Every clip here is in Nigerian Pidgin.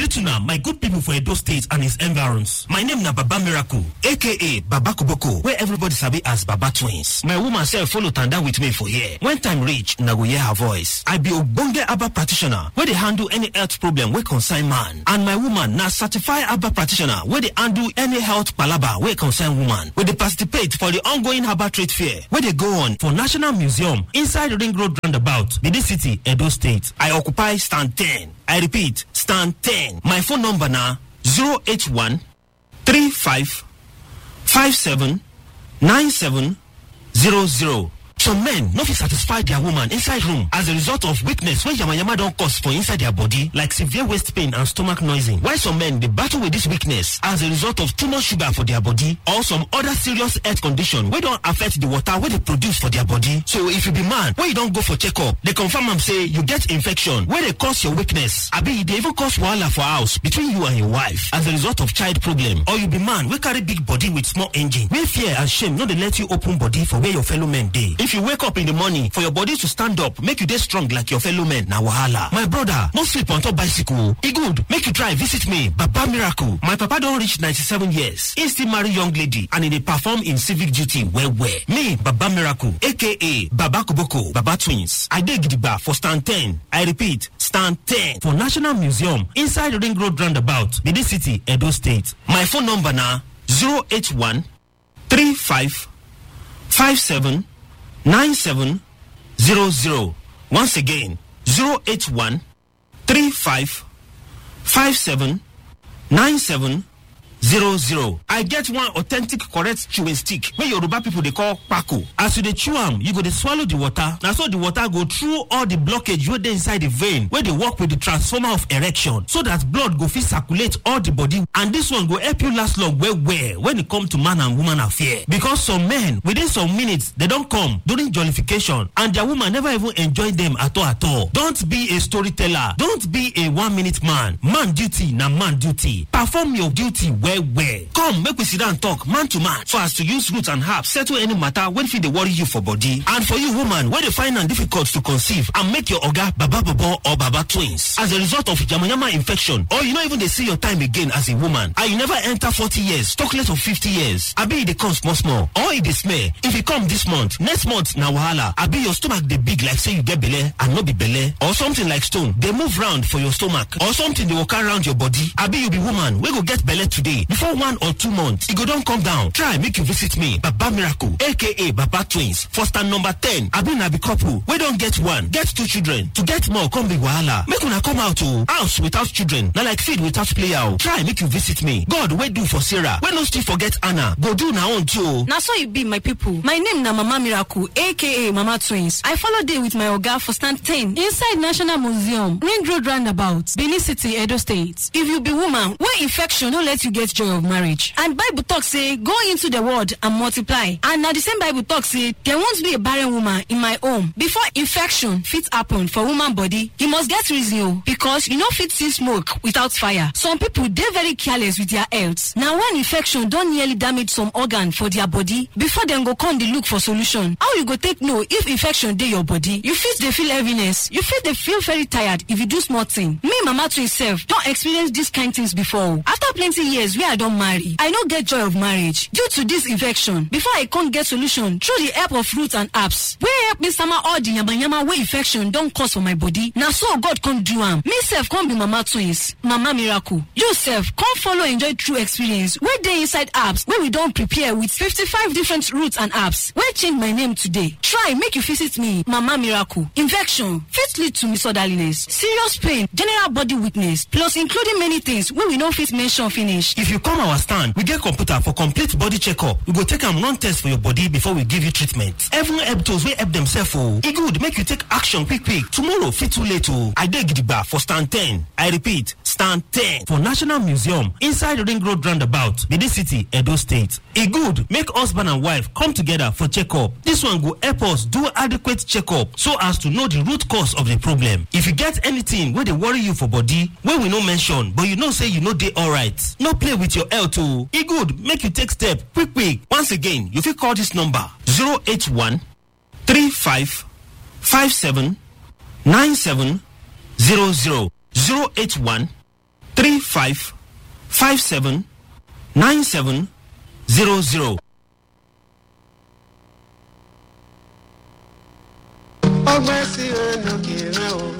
greet una my good people for Edo State and its environs. My name na Baba Miracle, aka Baba Kuboko, where everybody sabi as Baba Twins. My woman sef follow tanda with me for here. When time reach, una go hear her voice. I be ogbonge Abba practitioner wey dey handle any health problem wey concern man. And my woman na certified Abba practitioner wey dey handle any health palaba wey concern woman. We dey participate for the ongoing Herbal Trade Fair wey dey go on for National Museum inside Ring Road Roundabout, Benin City, Edo State. I occupy stand 10. I repeat, stand 10. My phone number na 081 35 57 97 00. Some men no fit satisfy their woman inside room as a result of weakness wey yamayama don cause for inside their body like severe waist pain and stomach noising. While some men dey battle with this weakness as a result of too much sugar for their body or some other serious health condition wey don affect the water wey dey produce for their body. So if you be man wey you don go for checkup, dey confirm am say you get infection wey dey cause your weakness abi e dey even cause wahala for house between you and your wife as a result of child problem or you be man wey carry big body with small engine wey fear and shame no dey let you open body for where your fellow men dey. If you wake up in the morning for your body to stand up make you dey strong like your fellow men na wahala. My brother no sleep on top bicycle e good make you try visit me Baba Miracle. My papa don reach 97 years he still marry young lady and e dey perform im civic duty well well. Me Baba Miracle aka Baba Koboko Baba Twins. I dey gidigba for stand 10. I repeat stand 10 for National Museum inside Ring Road Roundabout Benin City Edo State. My phone number na 081 35 57 9700. Once again, 081 35 57 9700. I get one authentic correct chewing stick wey Yoruba people dey call kpako. As you dey chew am, you go dey swallow the water. Na so the water go through all the blockage wey dey inside the vein wey dey work with the transformer of erection so that blood go fit circulate all the body and this one go help you last long well well when e come to man and woman affair. Because some men within some minutes they don come during jollification and their woman never even enjoy them at all at all. Don't be a storyteller. Don't be a one minute man. Man duty na man duty. Perform your duty well well. Come make we sit down talk man to man so as to use roots and herbs settle any matter wey fit dey worry you for body. And for you woman wey dey find am difficult to conceive and make your oga baba bobo or baba twins as a result of yamayama infection or you no even dey see your time again as a woman and you never enter forty years talk less of fifty years abi e dey come small small or e dey smell if e come this month next month na wahala abi your stomach dey big like say you get belle and no be belle or something like stone dey move round for your stomach or something dey waka round your body abi you be woman wey go get belle today before one or two months e go don come down try make you visit me baba miracle aka baba twins for stand number ten abi na be couple wey don get one get two children to get more come be wahala make una come out o house without children na like feed without player o try make you visit me god wey do for sarah wey no still forget anna go do na own too o. na so e be my pipo my name na mama miracle aka mama twins i follow dey with my oga for stand 10 inside national museum ring road roundabout benin city edo state if you be woman wey infection no let you get joy of marriage and bible talk say go into the world and multiply and na the same bible talk say there won't be a barren woman in my home before infection fit happen for woman body e must get reason o because you no fit see smoke without fire some people dey very careless with their health na when infection don nearly damage some organ for their body before dem go come dey look for solution how you go take know if infection dey your body you fit dey feel heaviness you fit dey feel very tired if you do small thing me mama twin sef don experience dis kind things before o after plenty years wey i don marry i no get joy of marriage due to dis infection before i come get solution through the help of root and herbs wey help me sama all the yamayama wey infection don cause for my body na so god come do am me sef come be mama twins mama miracle you sef come follow enjoy true experience wey dey inside herbs wey we don prepare with fifty-five different roots and herbs wey change my name today try make you visit me mama miracle infection fit lead to misorderliness serious pain general body weakness plus including many things wey we no fit mention finish If you come our stand, we get computer for complete body checkup. We go take am run test for your body before we give you treatment. Even help those wey help themselves o. E good make you take action quick quick. Tomorrow fit too late o. I dey gidigba for stand 10. I repeat, stand 10 for National Museum inside Ring Road Roundabout, Benin City, Edo State. E good make husband and wife come together for checkup. This one go help us do adequate checkup so as to know the root cause of the problem. If you get anything wey dey worry you for body wey we no mention but you know say you no dey alright, no play with your health o. E good make you take step quick quick. Once again, you fit call this number 081 35 57 97 00 081 35 57 97 00. ọgbẹ́ sí ẹnu kìrẹ́ o.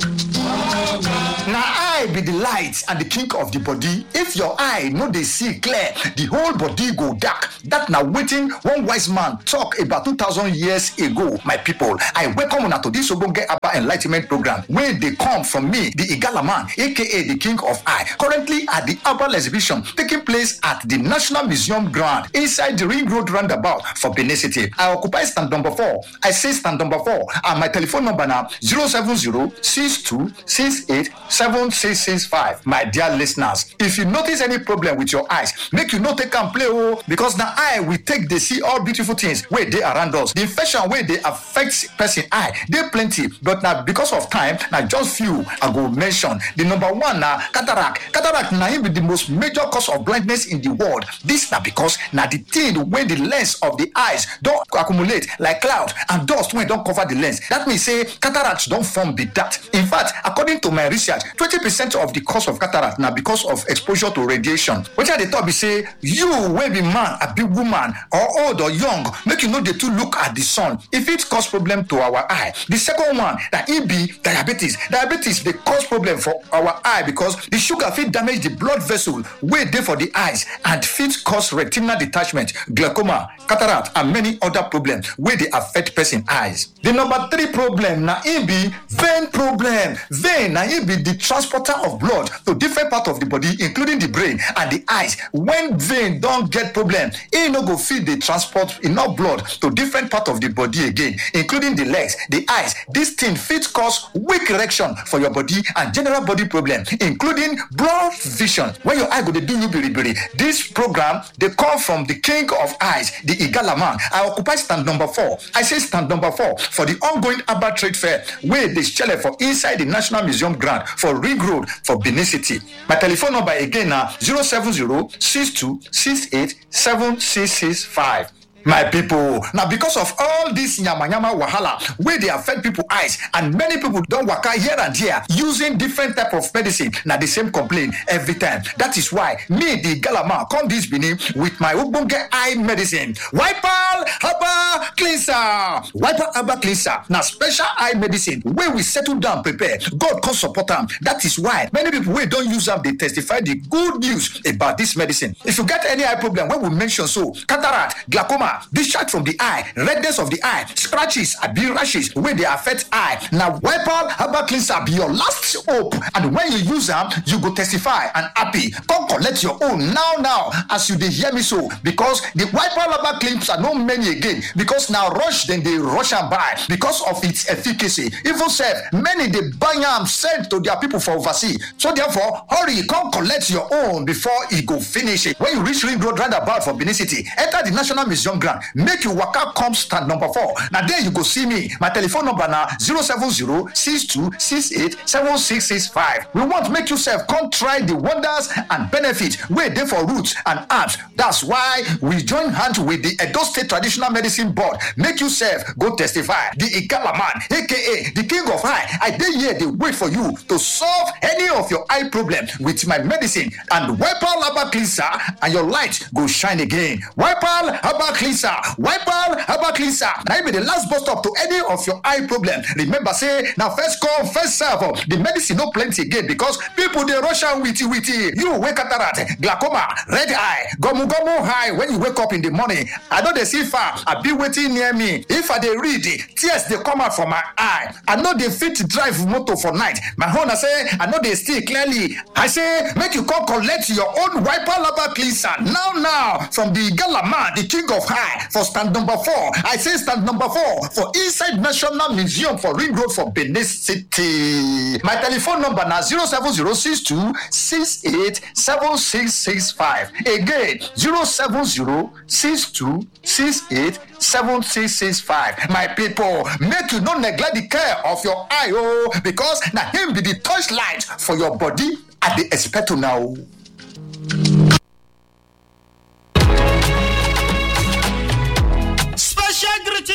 na eye be the light and the king of the body if your eye no dey see clear the whole body go dark that na wetin one wise man talk about two thousand years ago my people i welcome una to this ogbonge aba enlightment program wey dey come from me the igala man aka the king of eye currently at the herbal exhibition taking place at the national museum ground inside the ring road roundabout for benin city i occupy stand number four i say stand number four and my telephone number na zero seven zero six two six eight seven six six five my dear listeners if you notice any problem with your eyes make you no take am play o because na eye we take dey see all beautiful things wey dey around us the infection wey dey affect person eye dey plenty but na because of time na just few i go mention the number one na cataract cataract na im be the most major cause of blindness in the world this na because na the thing wey the lens of the eyes don accumulate like cloud and dust wey don cover the lens that mean say cataract don form be that in fact according to my research twenty percent of the cause of cataract na because of exposure to radiation wetin i dey talk be say you wey be man abi woman or old or young make you no dey too look at the sun e fit cause problem to our eye the second one na e be diabetes diabetes dey cause problem for our eye because the sugar fit damage the blood vessel wey dey for the eyes and fit cause retinal detachment glaucoma cataract and many other problems wey dey affect person eyes the number three problem na e be vein problem vein na e be the transporter of blood to different part of the body including the brain and the eyes when vein don get problem e no go fit dey transport enough blood to different part of the body again including the legs the eyes this thing fit cause weak erection for your body and general body problem including blurred vision when your eye go dey do you biribiri this program dey come from the king of eyes the igala man i occupy stand number four i say stand number four for the ongoing herbal trade fair wey dey shele for inside the national museum ground for ring road for benin city my telephone number again na zero seven zero six two six eight seven six six five. my people na because of all this yamayama wahala wey dey affect people eyes and many people don waka here and there using different type of medicine na the same complaint every time that is why me the galama come this benin with my ogbonge eye medicine wipal herbal cleanser wipal herbal cleanser na special eye medicine wey we settle down prepare god come support am that is why many people wey don use am dey testify the good news about this medicine if you get any eye problem wey we mention so cataract glaucoma discharge from the eye redness of the eye scratches abi rashes wey dey affect eye na wipal herbal cleanser be your last hope and when you use am you go testify and happy come collect your own now now as you dey hear me so because the wipal herbal cleanser no many again because na rush dem dey rush am buy because of its efficacy even sef many dey buy am send to their people for overseas so therefore hurry come collect your own before e go finish when you reach ring road roundabout for benin city enter the national museum ground make you waka come stand number four na there you go see me my telephone number na zero seven zero six two six eight seven six six five we want make you sef come try the wonders and benefit wey dey for roots and herbs that's why we join hand with the edo state traditional medicine board make you sef go testify the igala man aka the king of eye i dey here dey wait for you to solve any of your eye problem with my medicine and wipal herbal cleanser and your light go shine again wipal herbal cleanser wipal herbal cleanser na im be the last bus stop to any of your eye problem remember say na first come first serve o the medicine no plenty again because people dey rush am witi witi you wey cataract glaucoma red eye gomu gomu eye when you wake up in the morning i no dey see far abi wetin near me if i dey read tears dey come out from my eye i no dey fit drive motor for night my own na say i no dey see clearly i say make you come collect your own wipal herbal cleanser now now from the gala man the king of high for stand number four i say stand number four for inside national museum for ring road for benin city my telephone number na zero seven zero six two six eight seven six six five again zero seven zero six two six eight seven six six five my people make you no neglect the care of your eye o because na him be the torchlight for your body i dey expect una o. Special greeting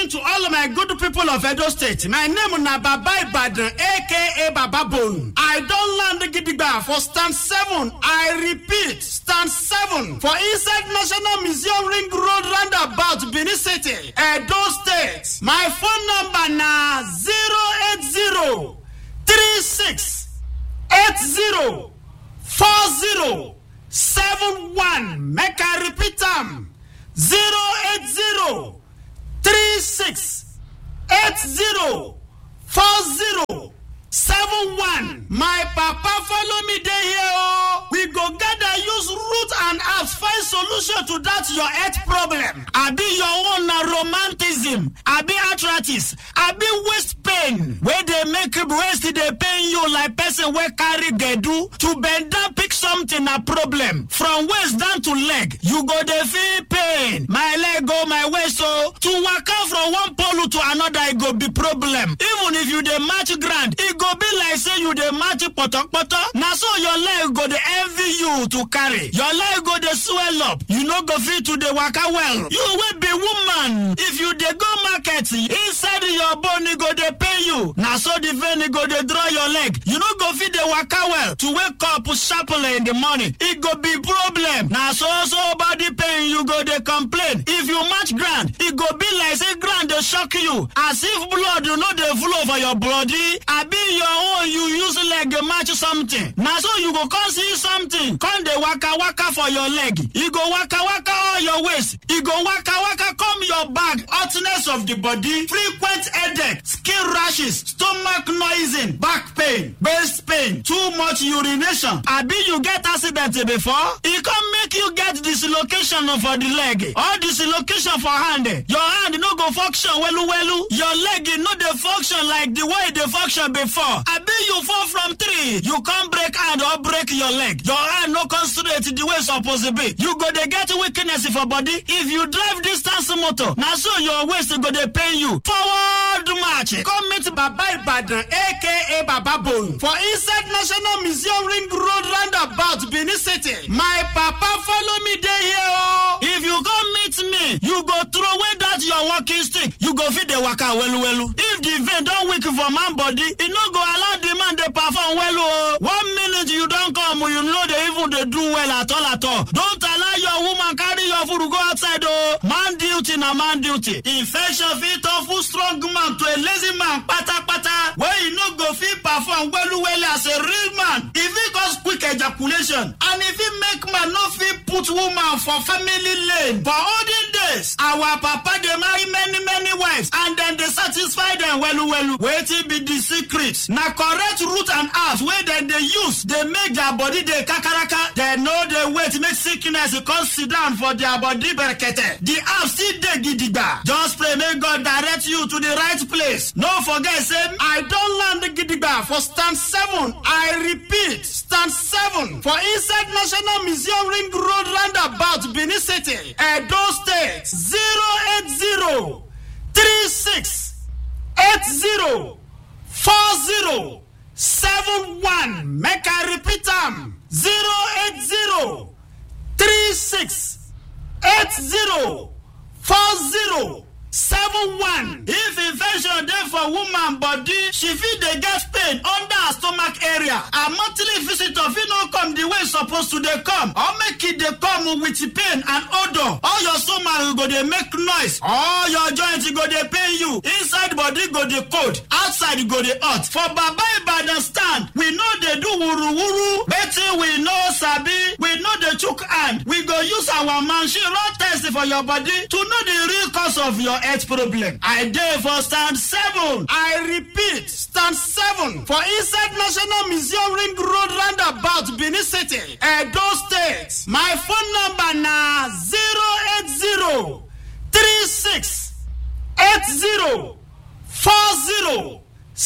evening to all of my good people of Edo State. My name na Baba Ibadan aka Baba Bone. I don land gidigba for stand seven. I repeat stand seven for inside National Museum Ring Road roundabout Benin City, Edo State. My phone number na zero eight zero three six eight zero four zero seven one. Make I repeat am zero eight zero. three six eight zero four zero seven one. My papa follow me dey here o. We go gather use root and herbs find solution to that your health problem. Abi your own na romanticism, abi arthritis, abi waist pain wey dey make waist dey pain you like person wey carry gbedu. To bend down pick something na problem. From waist down to leg, you go dey feel pain. My leg o, my waist o. To waka from one pole to another e go be problem. Even if you dey match ground, e go be like say you dey match potopoto. Na so your leg go dey envy you to carry. Your leg go dey swell up. You no go fit to dey waka well. You wey be woman, if you dey go market, inside your bone e go dey pain you. Na so the vein e go dey draw your leg. You no go fit dey waka well. To wake up sharply in the morning, e go be problem. Na so so body pain you go dey complain. If you match ground, e go be like say ground dey shock you. As if blood no dey flow for your body. Abi your own you use leg match something. Na so you go come see something. Come dey waka waka for your leg. E go waka waka all your waist. E go waka waka come your back. Hotness of the body, frequent headache, skin rashes, stomach noising, back pain, waist pain, too much urination. Abi you get accident before? E come make you get dislocation for the leg. Or dislocation for hand. Your hand no go function welu welu. Your leg no dey function like the way e dey function before. Abi you fall from tree, you come break hand or break your leg. Your hand no come straight the way e suppose be. You go dey get weakness for body. If you drive distance motor, na so your waist go dey pain you. Forward march. Come meet Baba Ibadan aka Baba Bone for inside National Museum Ring Road roundabout Benin City. My papa follow me dey here o. If you come meet me, you go throw away that your walking stick. You go fit dey waka welu welu. If the vein don weak for man body, e no go allow the man dey perform well o. One minute you don come, you no dey even dey do well at all at all. Don't allow your woman carry your food go outside o. Man duty na man duty. Infection fit turn full strong man to a lazy man patapata wey e no go fit perform welu welu as a real man. E fit cause quick ejaculation and e fit make man no fit put woman for family lane. For olden days, our papa dey marry many many wives and dem dey satisfy dem welu welu. Wetin be the secret? Na correct root and herbs wey dem dey use dey make their body dey kakaraka. Dem no dey wait make sickness come sit down for their body berekete. The herbs still dey gidigba. Just pray make God direct you to the right place. No forget say I don land gidigba for stand seven. I repeat stand seven for inside National Museum Ring Road roundabout Benin City, Edo State zero eight zero three six eight zero four zero seven one. Make I repeat am zero eight zero three six eight zero four zero seven one. If infection dey for woman body, she fit dey get pain under her stomach area. Her monthly visitor fit no come the way e suppose to dey come or make e dey come with pain and odour. All your stomach go dey make noise. All your joint go dey pain you. Inside body go dey cold. Outside go dey hot. For Baba Ibadan stand, we no dey do wuru-wuru. Wetin we no sabi, we no dey chook hand. We go use our machine run test for your body to know the real cause of your health problem. I dey for stand seven. I repeat, stand seven for inside National Museum Ring Road roundabout Benin City, Edo State. My phone number na zero eight zero three six eight zero four zero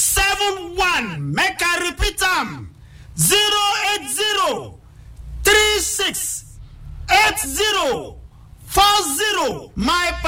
seven one. Make I repeat am zero eight zero three six eight zero four zero. My